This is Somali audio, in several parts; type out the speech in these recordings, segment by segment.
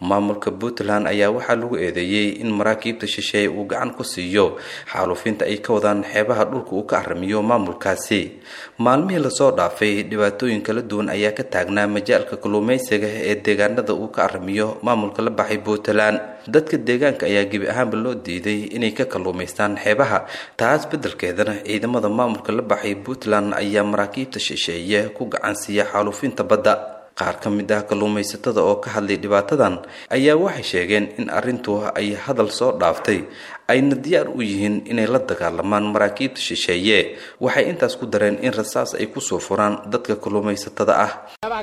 maamulka puntland ayaa waxaa lagu eedeeyey in maraakiibta shisheeye uu gacan ku siiyo xaalufinta ay ka wadaan xeebaha dhulka uu ka arrimiyo maamulkaasi maalmihii lasoo dhaafay dhibaatooyin kala duwan ayaa ka taagnaa majaalka kalluumaysiga ee deegaanada uu ka arrimiyo maamulka la baxay puntland dadka deegaanka ayaa gebi ahaanba loo diiday inay ka kalluumaystaan xeebaha taas beddelkeedana ciidamada maamulka la baxay puntland ayaa maraakiibta shisheeye ku gacan siiya xaalufinta badda qaar ka mid ah kalluumaysatada oo ka hadlay dhibaatadan ayaa waxay sheegeen in arrintu ay hadal soo dhaaftay ayna diyaar u yihiin inay la dagaalamaan maraakiibta shisheeye waxay intaas ku dareen in rasaas ay kusoo furaan dadka kalluumaysatada ah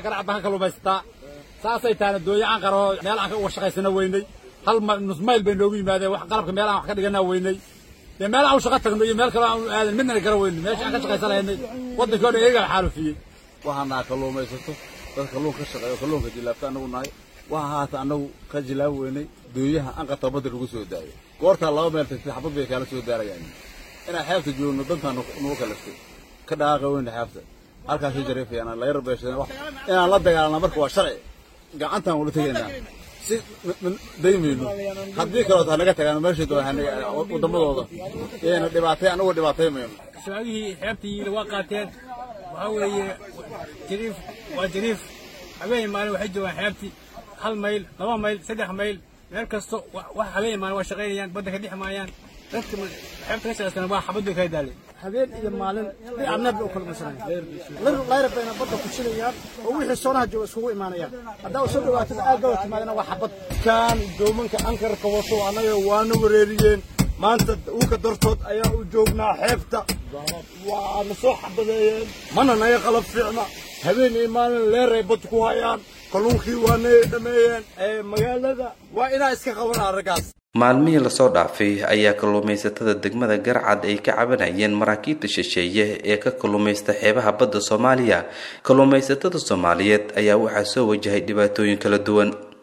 saasay tahana dooyo aan qaro meel aan ka uga shaqaysana weynay hal nus mayl bay noogu yimaadeen wax qalabka meel aan wax ka dhiganaa weynay dee meel aan u shaqo tagno iyo meel kale aan aadan midnana gara weynay meesha aan ka shaqaysan lahaynay waddankii o dhan iyagaa xaalufiyey waxaan naha kalluumaysato dad kalluun ka shaqeeyo kalluunka jilaabta annagu nahay waxa haata annagu ka jilaab weynay dooyaha anqata badda lagu soo daayo goortaa laba meel tagtay xabad bay kaala soo daarayaan inaan xeebta joogno dantaan nugu kalaftay ka dhaqaaqa weyna xeebta halkaasay jariifayaan laga rabeeshadeen wax inaan la dagaalana marka waa sharci gacantaan ula tegaynaa si daymayno haddii kalood hanaga tagaan meeshay waddamadooda yayna dhibaatay annagu dhibaatay mayno shabaabihii xeebtii waa qaateen waxaa weeye jariif waa jariif habeen maalin waxay joogaan xeebtii hal mayl laba mayl saddex mayl meel kasto wax habeen maalin waa shaqaynayaan badda ka dhex maayaan dadka xeebta ka shaqaysana waa xabad bay kala daaleen habeen iyo maalin dhinacneed bay u kala masanayaan layra bayna badda kujinayaan oo wixii soonaha jooga iskugu imaanayaan haddaa soo dhawaatada aagaba timaadana waa xabad kaan doomanka ankarka wato annaga waana wareeriyeen maanta uka dartood ayaa u joognaa xeebta waana soo xabadeeyeen mana naga qalab fiicna habeen iyo maalin leeray bad ku hayaan kalluunkii waana dhameeyeen magaalada waa inaa iska qabanaa raggaas maalmihii lasoo dhaafay ayaa kalluumaysatada degmada garcad ay ka cabanayeen maraakiibta shisheeye ee ka kalluumaysta xeebaha badda soomaaliya kalluumaysatada soomaaliyeed ayaa waxaa soo wajahay dhibaatooyin kala duwan